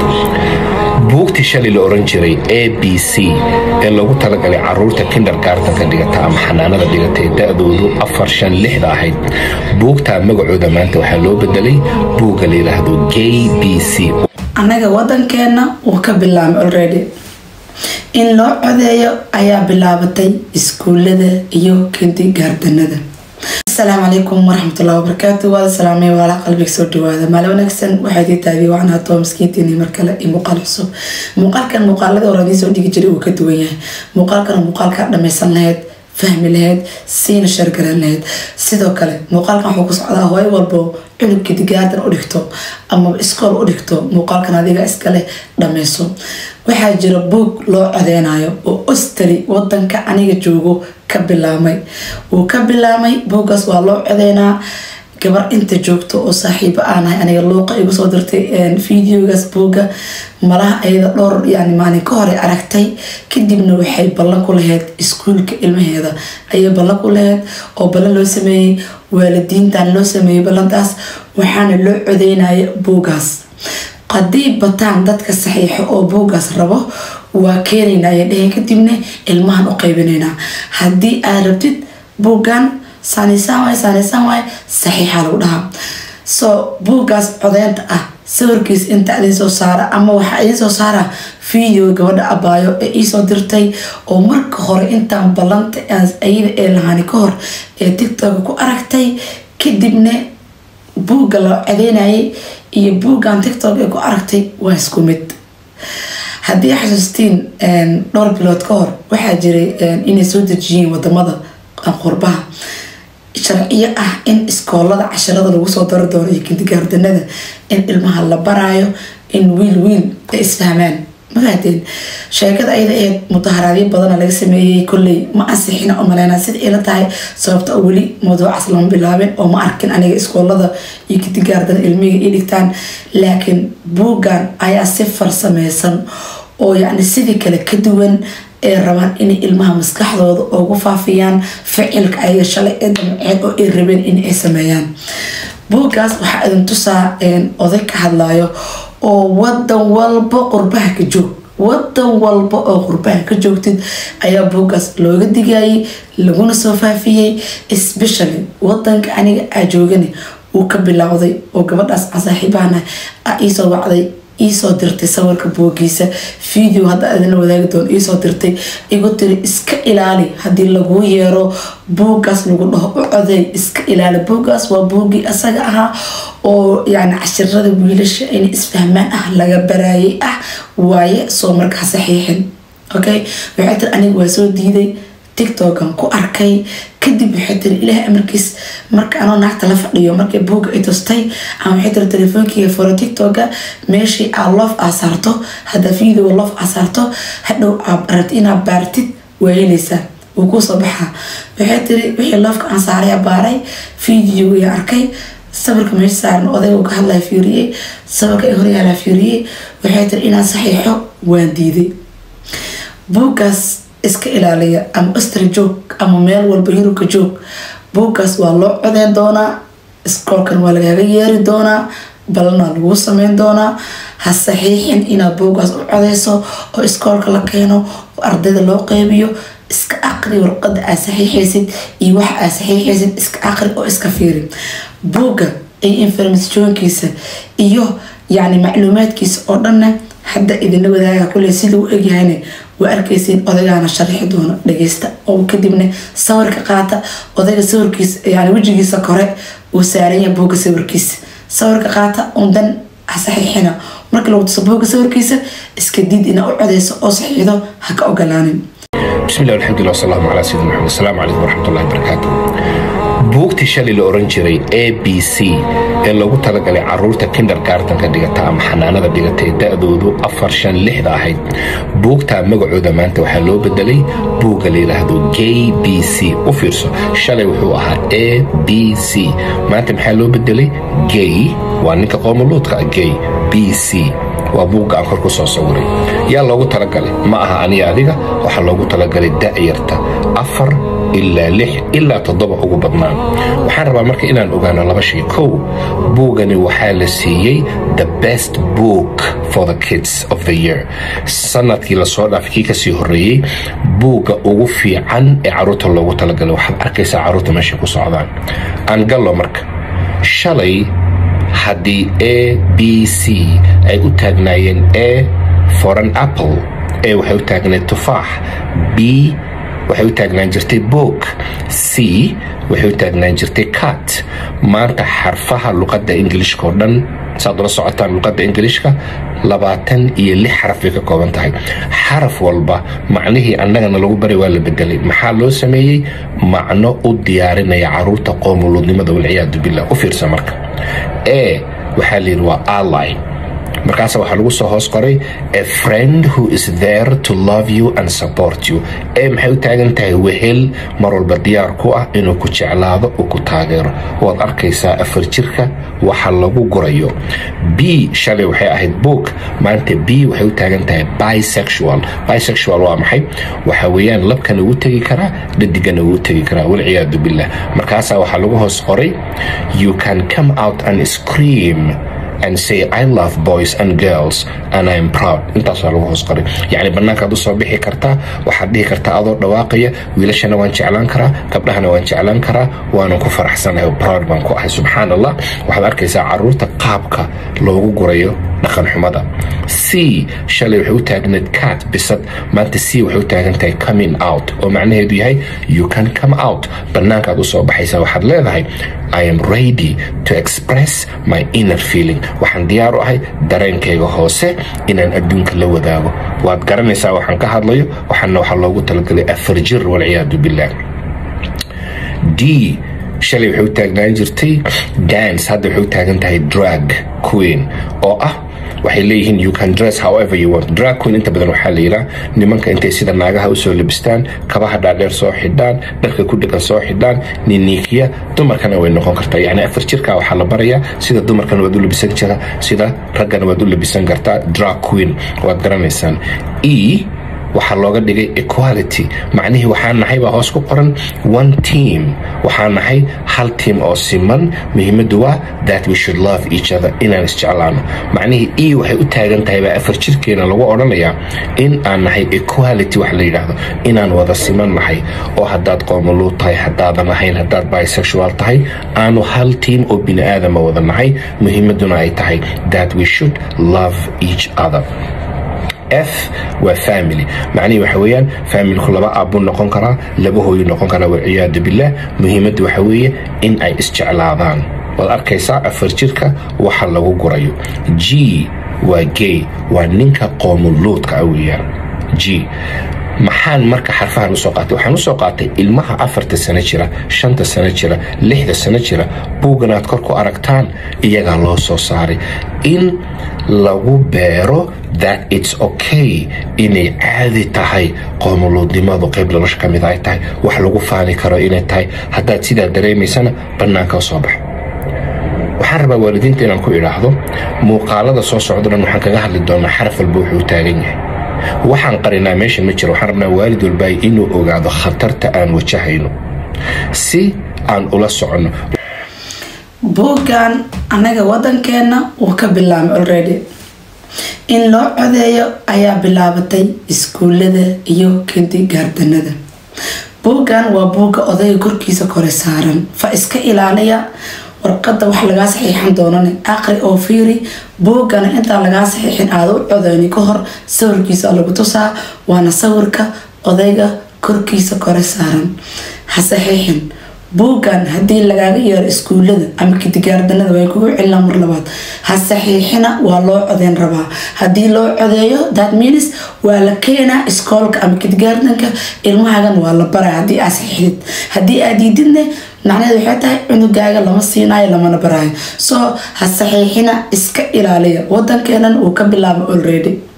buugtii shalay la oran jiray a b c ee loogu talagalay caruurta kindergartanka dhigata ama xanaanada dhigata ee da-doodu afar shan lixda ahayd buugtaa magacooda maanta waxaa loo bedelay buugga la yidhaahdo j b c annaga wadankeenna wuu ka bilaabay already in loo codeeyo ayaa bilaabatay iskuulada iyo kindigaardanada asalaamu calaykum waraxmatullahi wabarakaatu waada salaamay waala qalbiga soo dhawaada maali wanaagsan waxaa idii taadiy waxaan haatoo miskiintiini mar kale iyo muuqaal cusub muuqaalkan muuqaaladii hore idiin soo dhigi jiray uu ka duwan yahay muuqaalkan muuqaalkaa dhammaysan lahayd fahmi lahayd siina shargaran lahayd sidoo kale muuqaalkan wuxuu ku socdaa hooyo walbo cunug kidigaardan u dhigto ama iskool u dhigto muuqaalkan adiga iskale dhammayso waxaa jira buug loo codeynayo oo ostari wadanka aniga joogo ka bilaabmay wuu ka bilaabmay buuggaas waa loo codeynaa gabar inta joogto oo saaxiibo aanahay aniga luuqa igu soo dirtay videogaas buugga malaha ayada dhowr yani maalin ka hore aragtay kadibna waxay ballan ku lahayd iskuulka ilmaheeda ayay ballan ku lahayd oo ballan loo sameeyey waalidiintan loo sameeyey ballantaas waxaana loo codeynaya buuggaas haddii bataan dadka saxiixo oo buuggaas rabo waa keenayna ayay dheheen kadibna ilmahan u qaybinaynaa haddii aad rabtid buuggan saaniisaan waay saaniisaan waay saxiixa lagu dhahaa so buuggaas codeynta ah sawirkiis inta idin soo saara ama waxaa idin soo saara video gabadha abaayo ee iisoo dirtay oo marka hore intaan ballanta ayada ee lahaani ka hor ee tiktok ku aragtay kadibna buugga la codeynayay iyo buuggan tiktok ee ku aragtay waa isku mid haddii xasuustiin dhowr bilood ka hor waxaa jiray inay soo dejiyeen wadamada qurbaha sharciyo ah in iskoolada casharada lagu soo dari doono iyo kindigaardanada in ilmaha la baraayo in wiil wiil ay isfahmaan magaateen sheekada ayada eed mudaharaadyo badana laga sameeyey kolley ma ansixina oo maleynaa sida ila tahay sababta oo weli mawduucaas lama bilaabin oo ma arkin aniga iskoolada iyo kindigaardana ilmiga ii dhigtaan laakiin buuggan ayaa si farsameysan oo yacni sidii kale ka duwan ee rabaan inay ilmaha maskaxdooda ugu faafiyaan ficilka ayaga shalay ee damceed oo ay rabeen in ay sameeyaan buuggaas waxaa idin tusaa oday ka hadlayo oo wadan walba qurbaha ka joog wadan walba oo qurbaha ka joogtid ayaa buuggaas looga digayay laguna soo faafiyey especially wadanka aniga aa joogani uu ka bilowday oo gabadhaas aan saaxiibahana a iisoo wacday iisoo dirtay sawirka buugiisa video hadda adina wadaagi doon iisoo dirtay igu tiri iska ilaali haddii laguu yeero buuggaas lagu dhaho u coday iska ilaali buuggaas waa buuggii asaga ahaa oo yani cashirada wiilasha in isfahmaan ah laga baraayay ah waaye soo markaa saxiixin okay waxay tiri aniga waa soo diiday tiktokan ku arkay kadib waxay tiri ilaahay amarkiis marka anoo naagta la fadhiyo markay buugga ay tustay ama waxay tiri telefoonkiga furo tiktoka meeshii aa loof aa saarto hadda video loof aa saarto hadhow aad rabti inaad baartid waa helaysaa wuu kusoo baxaa waxay tiri wixii loofka aan saaray baaray video yaa arkay sawirka meesha saaran odayga uu ka hadlaya fiiriyey sawirka ay horyaalaa fiiriyey waxay tiri inaan saxiixo waan diiday buuggaas iska ilaaliya ama ostri joog ama meel walba yurubka joog buuggaas waa loo codeyn doonaa iskoolkan waa lagaaga yeeri doonaa balana laguu sameyn doonaa ha saxiixin inaad buuggaas u codeyso oo iskoolka la keeno oo ardayda loo qeybiyo iska aqri warqada aad saxiixaysid iyo waxa aad saxiixaysid iska aqri oo iska fiiri buugga iyo informationkiisa iyo yacni macluumaadkiisa oo dhanna hadda idinla wadaaga kuley sida u egyahayna waa arkaysiin odaygaana sharaxi doono dhageysta oo kadibna sawirka qaata odayga sawirkiisa yani wejigiisa kore uu saaranya buugga sawirkiisa sawirka qaata undan saxiixina marka lagu tuso buugga sawirkiisa iska diid inaa u codeyso oo saxiixdo ha ka ogolaanin bismillah alxamdulilah wasalaamu calaa sayidina maxamed asalaamu calaykum waraxmatullahi wabarakaatu buugtii shalay la oran jiray a b c ee loogu talagalay caruurta kindergartanka dhigata ama xanaanada dhigata ee da-doodu afar shan lixda ahayd buugtaa magacooda maanta waxaa loo bedelay buugga la yidhaahdo j b c u fiirso shalay wuxuu ahaa a b c maanta maxaa loo bedelay gay waa ninka qoomoluudka ah gay b c waa buugga aan kor ku soo sawiray yaa loogu talagalay ma aha aniga adiga waxaa loogu talagalay da-yarta afar ilaa lix ilaa toddoba ugu badnaan waxaan rabaa marka inaan ogaano laba shay kow buugani waxaa la siiyey the best book for the kids of the year sanadkii lasoo dhaafay kii kasii horeeyey buugga ugu fiican ee caruurta loogu talagalay waxaad arkaysaa caruurta meeshay ku socdaan aan gallo marka shalay haddii a b c ay u taagnaayeen a for an apple a waxay u taagnayd tufaax b waxay u taagnaan jirtay book c waxay u taagnaan jirtay cat maanta xarfaha luqadda ingilishka oo dhan saad ula socotaan luqadda ingilishka labaatan iyo lix xaraf bay ka kooban tahay xaraf walba macnihii annagana lagu baray waa la bedelay maxaa loo sameeyey macno u diyaarinaya caruurta qoomuluudnimada walciyaadu billah u fiirsa marka e waxaa layidhi waa ally markaas waxaa lagu soo hoos qoray a friend who is there to love you and support you ee maxay u taagan tahay wehel mar walba diyaar ku ah inuu ku jeclaado uu ku taageero waad arkaysaa afar jirka waxa lagu gurayo b shalay waxay ahayd book maanta b waxay u taagan tahay bisexual bisexual waa maxay waxa weeyaan labkana ugu tegi karaa dhadigana ugu tegi karaa walciyaadu billah markaasaa waxaa lagu hoos qoray you can come out and scream and say I love boys and girls and I am proud intaasaa lagu hoos qoray yacni bannaankaad usoo bixi kartaa waxaad dhihi kartaa adoo dhawaaqaya wiilashana waan jeclaan karaa gabdhahana waan jeclaan karaa waanan ku faraxsanahay oo proud baan ku ahay subxaan allah waxaad arkaysaa caruurta qaabka loogu gurayo dhaqan xumada c shalay waxay u taagnayd cat bisad maanta c waxay u taagan tahay coming out oo macnaheedu yahay you can come out bannaankaad usoo baxaysaa waxaad leedahay I am ready to express my inner feeling waxaan diyaar u ahay dareenkayga hoose inaan adduunka la wadaago waad garanaysaa waxaan ka hadlayo waxaana waxaa loogu talagalay afar jir walciyaadu billah d shalay waxay u taagnaan jirtay dance hadda waxay u taagan tahay drag queen oo ah waxay leeyihiin you can dress however you want drag queen inta badan waxaa la yidhaa nimanka intay sida naagaha usoo labistaan kabaha dhaadheer soo xidhaan dharka ku dhegan soo xidhaan niniikiya dumarkana way noqon kartaa yacni afar jirka waxaa la barayaa sida dumarkana waad u labisan jira sida raggana waad u labisan kartaa drag queen waad garanaysaan e waxaa looga dhigay equality macnihii waxaa nahay baa hoos ku qoran one team waxaa nahay hal team oo siman muhiimaddu waa that we should love each other inaan isjeclaano macnihii e waxay u taagan tahay baa afar jirkeena lagu odhanayaa in aan nahay equality wax la yidhaahdo inaan wada siman nahay oo haddaad qoomuluud tahay haddaadan ahayn haddaad bisexual tahay aanu hal team oo bini aadama wada nahay muhiimadduna ay tahay that we should love each other f waa family macnihii waxa weeyaan faamilku laba aabbuu noqon karaa laba hooyu noqon karaa walciyaadu billah muhiimaddu waxa weeye in ay isjeclaadaan waad arkaysaa afar jirka waxa lagu gurayo g waa gay waa ninka qoomuluudka ah weeyaan g maxaan marka xarfahan usoo qaatay waxaan usoo qaatay ilmaha afarta sano jira shanta sano jira lixda sano jira buuggan aad kor ku aragtaan iyagaa loo soo saaray in lagu beero that its okay inay caadi tahay qoomuluudnimadu qayb nolosha ka mid ay tahay wax lagu faani karo inay tahay haddaad sidaa dareemaysana bannaanka soo bax waxaan rabaa waalidiinta inaan ku idhaahdo muuqaalada soo socdo dhan waxaan kaga hadli doonaa xaraf walba wuxuu taagan yahay waxaan qarinaa meesha ma jiro waxaan rabnaa waalid walbaay inuu ogaado khatarta aan wajahayno si aan ula soconno buuggan annaga waddankeenna wuu ka bilaabmay already in loo codeeyo ayaa bilaabatay iskuullada iyo kinti gaardanada buuggan waa buugga odayga korkiisa kore saaran fa iska ilaaliya warqadda wax lagaa saxiixan doonane aqri oo fiiri buuggana intaan lagaa saxiixin aada u codeyni ka hor sawirkiisa lagu tusaa waana sawirka odayga korkiisa kore saaran ha saxiixin buuggan haddii lagaaga yeero iskuullada ama kidigaardanada way kugu celinaa mar labaad ha saxiixina waa loo codeyn rabaa haddii loo codeeyo that means waa la keenaa iskoolka ama kidigaardanka ilmahagan waa la baraa haddii aad saxiixdid haddii aad diididne macnaheed waxay tahay cunugaaga lama siinaayo lamana baraayo soo ha saxiixina iska ilaaliya wadankeena uu ka bilaabo already